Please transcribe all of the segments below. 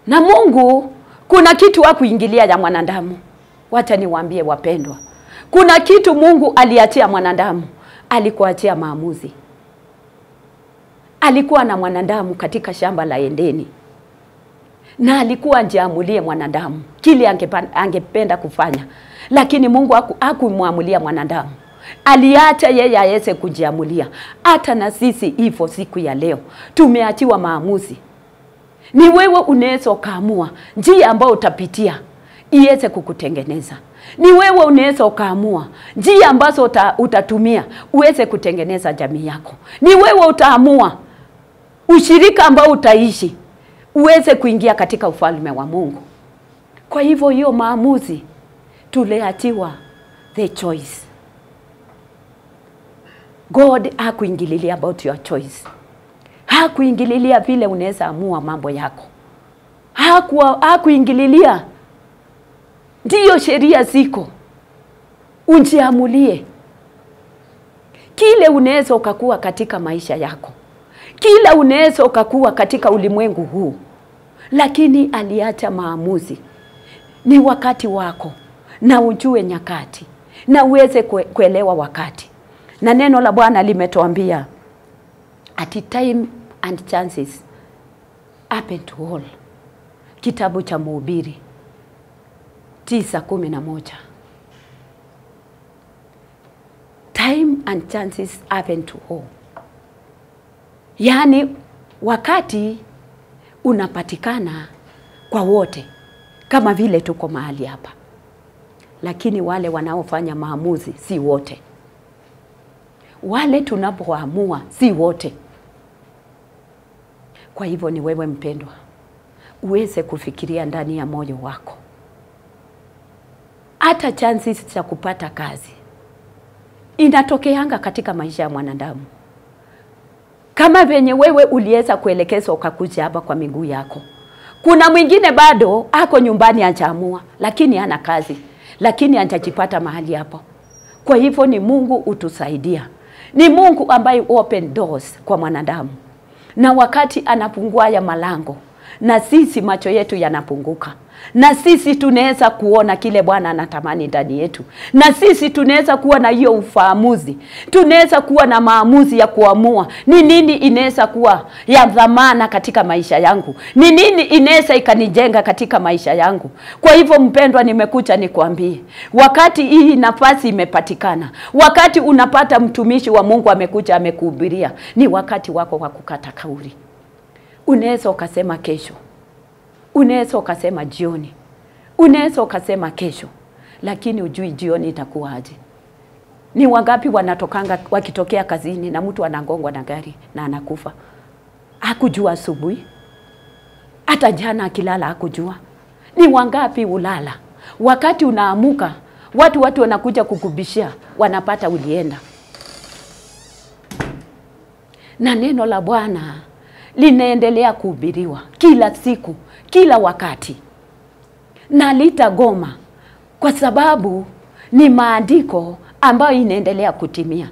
Na Mungu kuna kitu hakuingilia ya mwanadamu. Wacha niwaambie wapendwa, kuna kitu Mungu aliachia mwanadamu, alikuachia maamuzi. Alikuwa na mwanadamu katika shamba la Edeni na alikuwa ajiamulie mwanadamu kile angepa- angependa kufanya, lakini Mungu haku- hakumwamulia mwanadamu, aliacha yeye aweze kujiamulia. Hata na sisi hivyo, siku ya leo tumeachiwa maamuzi. Ni wewe unaweza ukaamua njia ambayo utapitia iweze kukutengeneza. Ni wewe unaweza ukaamua njia ambazo uta, utatumia uweze kutengeneza jamii yako. Ni wewe utaamua ushirika ambao utaishi uweze kuingia katika ufalme wa Mungu. Kwa hivyo hiyo maamuzi tuliachiwa the choice. God hakuingililia about your choice, hakuingililia vile unaweza amua mambo yako, hakuwa hakuingililia. Ndiyo sheria ziko, ujiamulie kile unaweza ukakuwa katika maisha yako, kila unaweza ukakuwa katika ulimwengu huu, lakini aliacha maamuzi. Ni wakati wako, na ujue nyakati, na uweze kue, kuelewa wakati. Na neno la Bwana limetuambia at time and chances happen to all, kitabu cha Mhubiri tisa kumi na moja. Time and chances happen to all, yaani wakati unapatikana kwa wote, kama vile tuko mahali hapa, lakini wale wanaofanya maamuzi si wote, wale tunapoamua si wote. Kwa hivyo ni wewe mpendwa, uweze kufikiria ndani ya moyo wako, hata chances za kupata kazi inatokeanga katika maisha ya mwanadamu. Kama venye wewe uliweza kuelekezwa ukakuja hapa kwa miguu yako, kuna mwingine bado ako nyumbani hajaamua, lakini hana kazi, lakini hajajipata mahali hapo. Kwa hivyo ni Mungu utusaidia, ni Mungu ambaye open doors kwa mwanadamu, na wakati anafungua ya malango na sisi macho yetu yanapunguka, na sisi tunaweza kuona kile Bwana anatamani ndani yetu, na sisi tunaweza kuwa na hiyo ufahamuzi, tunaweza kuwa na maamuzi ya kuamua ni nini inaweza kuwa ya dhamana katika maisha yangu, ni nini inaweza ikanijenga katika maisha yangu. Kwa hivyo, mpendwa, nimekuja nikwambie, wakati hii nafasi imepatikana, wakati unapata mtumishi wa Mungu amekuja amekuhubiria, ni wakati wako wa kukata kauli. Unaweza ukasema kesho, unaweza ukasema jioni, unaweza ukasema kesho, lakini ujui jioni itakuwaje. Ni wangapi wanatokanga wakitokea kazini na mtu anagongwa na gari na anakufa, hakujua asubuhi, hata jana akilala hakujua. Ni wangapi ulala wakati unaamuka, watu watu wanakuja kukubishia, wanapata ulienda. Na neno la Bwana linaendelea kuhubiriwa kila siku, kila wakati, na litagoma kwa sababu ni maandiko ambayo inaendelea kutimia.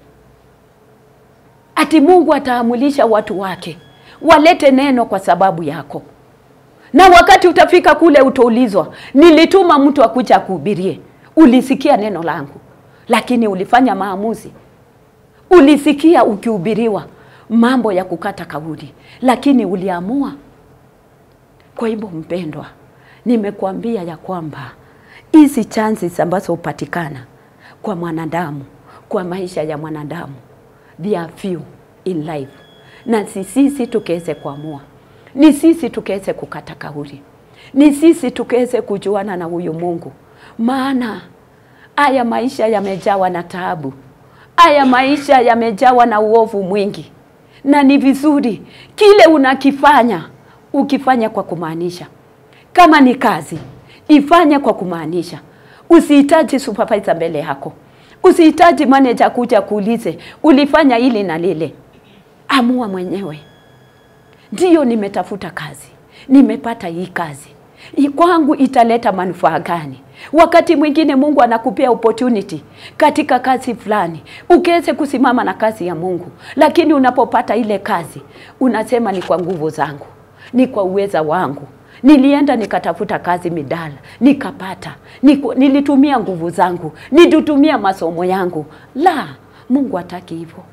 Ati Mungu ataamulisha watu wake walete neno kwa sababu yako, na wakati utafika kule utaulizwa, nilituma mtu akuja akuhubirie, ulisikia neno langu, lakini ulifanya maamuzi. Ulisikia ukihubiriwa mambo ya kukata kauli, lakini uliamua. Kwa hivyo, mpendwa, nimekuambia ya kwamba hizi chances ambazo hupatikana kwa mwanadamu, kwa maisha ya mwanadamu, they are few in life, na si sisi tukaweze kuamua, ni sisi tukaweze kukata kauli, ni sisi tukaweze kujuana na huyu Mungu, maana haya maisha yamejawa na taabu, haya maisha yamejawa na uovu mwingi na ni vizuri kile unakifanya ukifanya kwa kumaanisha. Kama ni kazi, ifanye kwa kumaanisha. Usihitaji supervisor mbele yako, usihitaji manager kuja kuulize ulifanya hili na lile. Amua mwenyewe, ndiyo, nimetafuta kazi, nimepata hii kazi, kwangu italeta manufaa gani? Wakati mwingine Mungu anakupea opportunity katika kazi fulani, ukiweze kusimama na kazi ya Mungu, lakini unapopata ile kazi unasema ni kwa nguvu zangu, ni kwa uweza wangu, Nilienda nikatafuta kazi midala, nikapata. Niku, nilitumia nguvu zangu, nilitumia masomo yangu. La, Mungu hataki hivyo.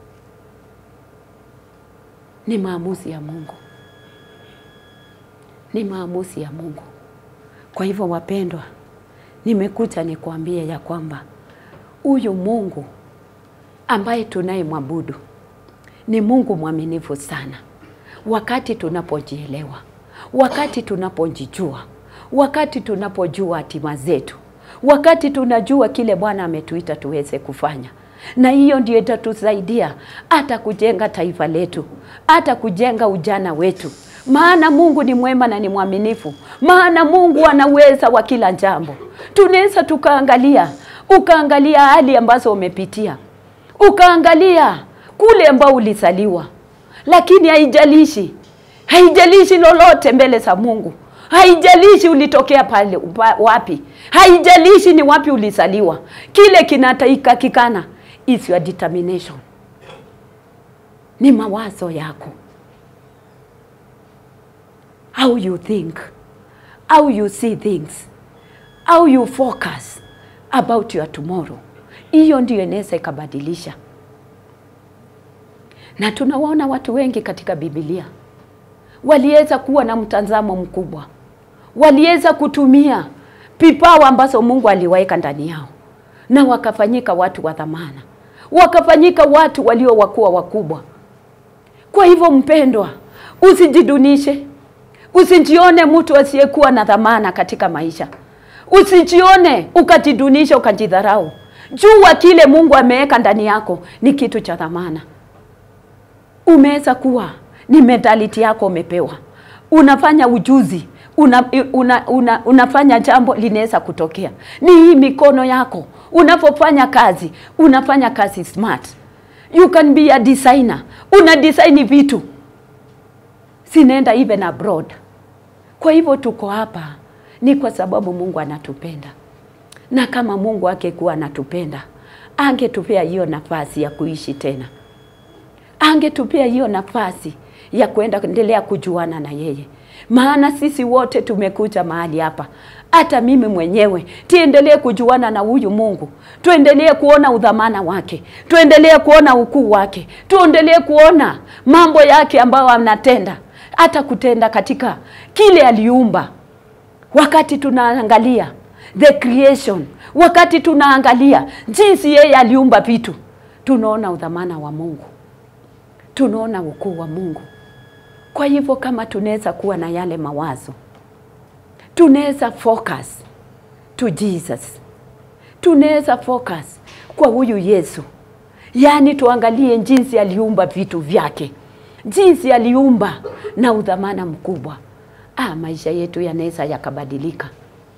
Ni maamuzi ya Mungu, ni maamuzi ya Mungu. Kwa hivyo, wapendwa, nimekuja nikwambie ya kwamba huyu Mungu ambaye tunayemwabudu ni Mungu mwaminifu sana. Wakati tunapojielewa, wakati tunapojijua, wakati tunapojua hatima zetu, wakati tunajua kile Bwana ametuita tuweze kufanya, na hiyo ndio itatusaidia hata kujenga taifa letu, hata kujenga ujana wetu. Maana Mungu ni mwema na ni mwaminifu, maana Mungu ana uweza wa kila jambo. Tunaweza tukaangalia, ukaangalia hali ambazo umepitia, ukaangalia kule ambao ulisaliwa, lakini haijalishi, haijalishi lolote mbele za Mungu. Haijalishi ulitokea pale upa- wapi, haijalishi ni wapi ulisaliwa. Kile kinatakikana is your determination, ni mawazo yako, how you think, how you see things, how you focus about your tomorrow. Hiyo ndio inaweza ikabadilisha na tunawaona watu wengi katika Biblia waliweza kuwa na mtazamo mkubwa, waliweza kutumia vipawa ambazo Mungu aliweka ndani yao, na wakafanyika watu wa dhamana, wakafanyika watu walio wakuwa wakubwa. Kwa hivyo, mpendwa, usijidunishe, usijione mtu asiyekuwa na dhamana katika maisha, usijione ukajidunisha, ukajidharau. Jua kile Mungu ameweka ndani yako ni kitu cha dhamana umeweza kuwa ni mentality yako umepewa, unafanya ujuzi una, una, una, unafanya jambo linaweza kutokea. Ni hii mikono yako unapofanya kazi, unafanya kazi smart. You can be a designer, una design vitu sinaenda even abroad. Kwa hivyo tuko hapa ni kwa sababu Mungu anatupenda, na kama Mungu angekuwa anatupenda angetupea hiyo nafasi ya kuishi tena angetupea hiyo nafasi ya kwenda endelea kujuana na yeye, maana sisi wote tumekuja mahali hapa, hata mimi mwenyewe tiendelee kujuana na huyu Mungu, tuendelee kuona udhamana wake, tuendelee kuona ukuu wake, tuendelee kuona mambo yake ambayo anatenda, hata kutenda katika kile aliumba. Wakati tunaangalia the creation, wakati tunaangalia jinsi yeye aliumba vitu, tunaona udhamana wa Mungu tunaona ukuu wa Mungu. Kwa hivyo kama tunaweza kuwa na yale mawazo, tunaweza focus to Jesus, tunaweza focus kwa huyu Yesu, yaani tuangalie jinsi aliumba vitu vyake, jinsi aliumba na udhamana mkubwa. Ah, maisha yetu yanaweza yakabadilika,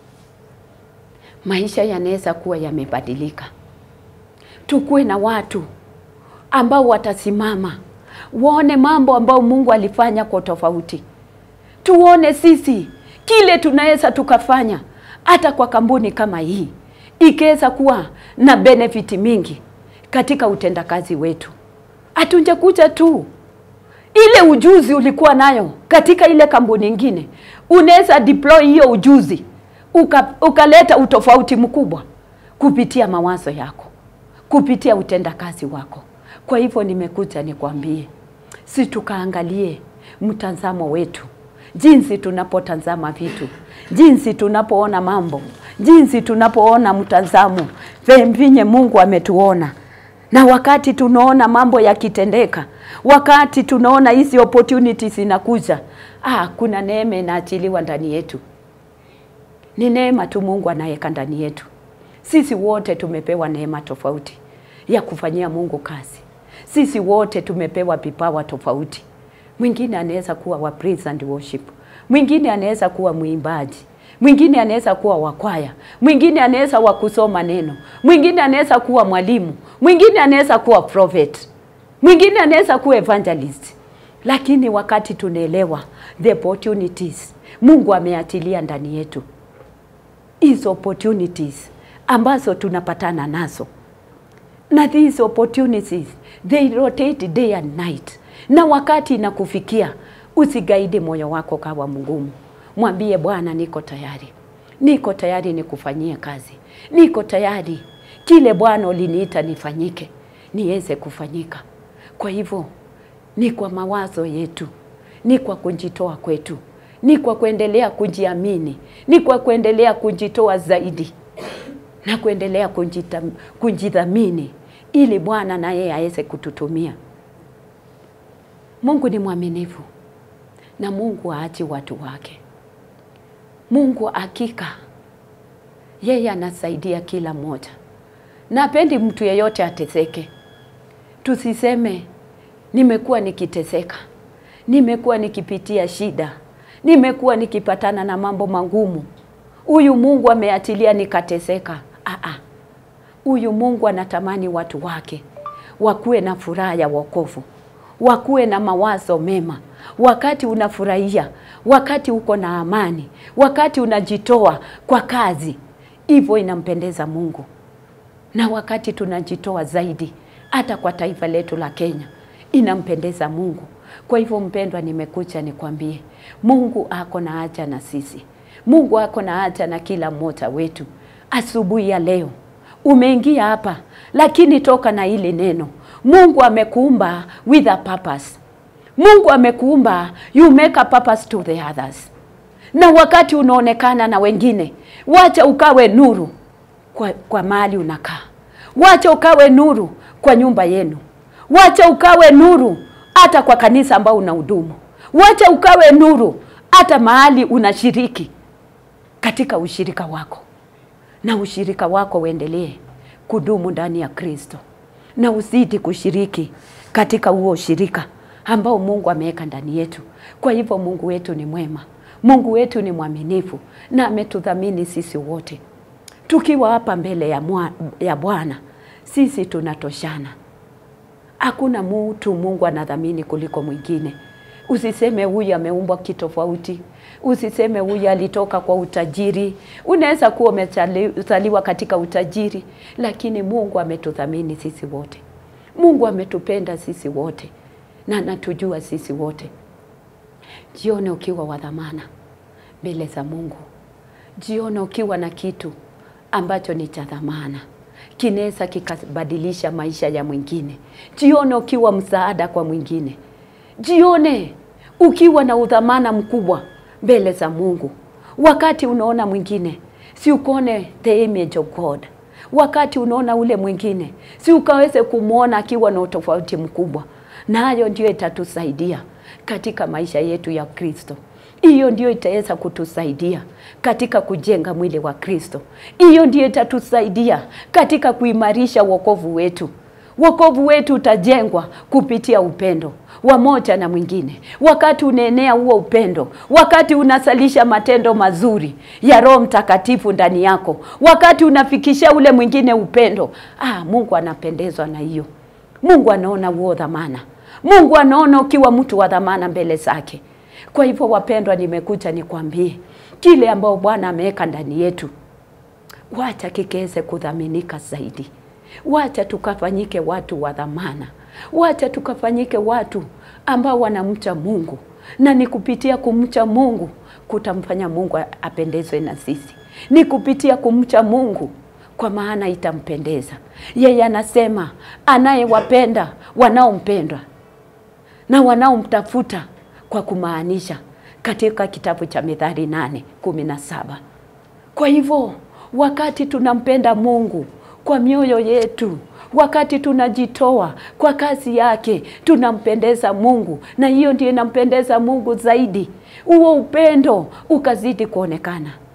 maisha yanaweza kuwa yamebadilika. Tukuwe na watu ambao watasimama waone mambo ambayo Mungu alifanya kwa tofauti. Tuone sisi kile tunaweza tukafanya hata kwa kampuni kama hii ikiweza kuwa na benefit mingi katika utendakazi wetu. Hatunjakuja tu ile ujuzi ulikuwa nayo katika ile kampuni nyingine, unaweza deploy hiyo ujuzi uka, ukaleta utofauti mkubwa kupitia mawazo yako, kupitia utendakazi wako. Kwa hivyo nimekuja nikwambie, si tukaangalie mtazamo wetu, jinsi tunapotazama vitu, jinsi tunapoona mambo, jinsi tunapoona mtazamo venye Mungu ametuona, na wakati tunaona mambo yakitendeka, wakati tunaona hizi opportunities zinakuja, ah, kuna neema inaachiliwa ndani yetu. Ni neema tu Mungu anaweka ndani yetu. Sisi wote tumepewa neema tofauti ya kufanyia Mungu kazi. Sisi wote tumepewa vipawa tofauti. Mwingine anaweza kuwa wa praise and worship, mwingine anaweza kuwa mwimbaji, mwingine anaweza kuwa wakwaya, mwingine anaweza wa kusoma neno, mwingine anaweza kuwa mwalimu, mwingine anaweza kuwa prophet, mwingine anaweza kuwa evangelist. Lakini wakati tunaelewa the opportunities Mungu ameatilia ndani yetu, hizo opportunities ambazo tunapatana nazo na these opportunities they rotate day and night, na wakati inakufikia usigaidi moyo wako kawa mgumu. Mwambie Bwana, niko tayari, niko tayari nikufanyie kazi, niko tayari kile Bwana uliniita nifanyike niweze kufanyika. Kwa hivyo ni kwa mawazo yetu, ni kwa kujitoa kwetu, ni kwa kuendelea kujiamini, ni kwa kuendelea kujitoa zaidi na kuendelea kujita, kujidhamini ili Bwana na yeye aweze kututumia. Mungu ni mwaminifu na Mungu haachi watu wake. Mungu hakika yeye anasaidia kila mmoja, na pendi mtu yeyote ateseke. Tusiseme nimekuwa nikiteseka, nimekuwa nikipitia shida, nimekuwa nikipatana na mambo magumu, huyu Mungu ameachilia nikateseka. Aa, huyu Mungu anatamani watu wake wakuwe na furaha ya wokovu, wakuwe na mawazo mema, wakati unafurahia, wakati uko na amani, wakati unajitoa kwa kazi, hivyo inampendeza Mungu. Na wakati tunajitoa zaidi, hata kwa taifa letu la Kenya, inampendeza Mungu. Kwa hivyo, mpendwa, nimekuja nikwambie, Mungu ako na haja na sisi. Mungu ako na haja na kila mmoja wetu. Asubuhi ya leo umeingia hapa, lakini toka na hili neno, Mungu amekuumba with a purpose. Mungu amekuumba you make a purpose to the others. Na wakati unaonekana na wengine, wacha ukawe nuru kwa, kwa mahali unakaa, wacha ukawe nuru kwa nyumba yenu, wacha ukawe nuru hata kwa kanisa ambao unahudumu, wacha ukawe nuru hata mahali unashiriki katika ushirika wako, na ushirika wako uendelee kudumu ndani ya Kristo, na uzidi kushiriki katika huo ushirika ambao Mungu ameweka ndani yetu. Kwa hivyo Mungu wetu ni mwema, Mungu wetu ni mwaminifu na ametudhamini sisi wote. Tukiwa hapa mbele ya, mwa, ya Bwana sisi tunatoshana. Hakuna mtu Mungu anadhamini kuliko mwingine. Usiseme huyu ameumbwa kitofauti, usiseme huyu alitoka kwa utajiri. Unaweza kuwa umezaliwa katika utajiri, lakini Mungu ametudhamini sisi wote. Mungu ametupenda sisi wote na anatujua sisi wote. Jione ukiwa wa dhamana mbele za Mungu. Jione ukiwa na kitu ambacho ni cha dhamana, kinaweza kikabadilisha maisha ya mwingine. Jione ukiwa msaada kwa mwingine. Jione ukiwa na udhamana mkubwa mbele za Mungu. Wakati unaona mwingine, si ukone the image of God. Wakati unaona ule mwingine, si ukaweze kumwona akiwa na utofauti mkubwa. Na hayo ndio itatusaidia katika maisha yetu ya Kristo. Hiyo ndio itaweza kutusaidia katika kujenga mwili wa Kristo. Hiyo ndio itatusaidia katika kuimarisha wokovu wetu. Wokovu wetu utajengwa kupitia upendo wa moja na mwingine. Wakati unaenea huo upendo, wakati unasalisha matendo mazuri ya Roho Mtakatifu ndani yako, wakati unafikisha ule mwingine upendo, ah, Mungu anapendezwa na hiyo. Mungu anaona huo dhamana. Mungu anaona ukiwa mtu wa dhamana mbele zake. Kwa hivyo, wapendwa, nimekuja nikwambie kile ambao Bwana ameweka ndani yetu, wacha kikaweze kudhaminika zaidi. Wacha tukafanyike watu wa dhamana, wacha tukafanyike watu ambao wanamcha Mungu, na ni kupitia kumcha Mungu kutamfanya Mungu apendezwe na sisi, ni kupitia kumcha Mungu kwa maana itampendeza yeye. Anasema anayewapenda wanaompendwa na wanaomtafuta kwa kumaanisha, katika kitabu cha Mithali nane kumi na saba. Kwa hivyo wakati tunampenda Mungu kwa mioyo yetu, wakati tunajitoa kwa kazi yake, tunampendeza Mungu, na hiyo ndio inampendeza Mungu zaidi. Huo upendo ukazidi kuonekana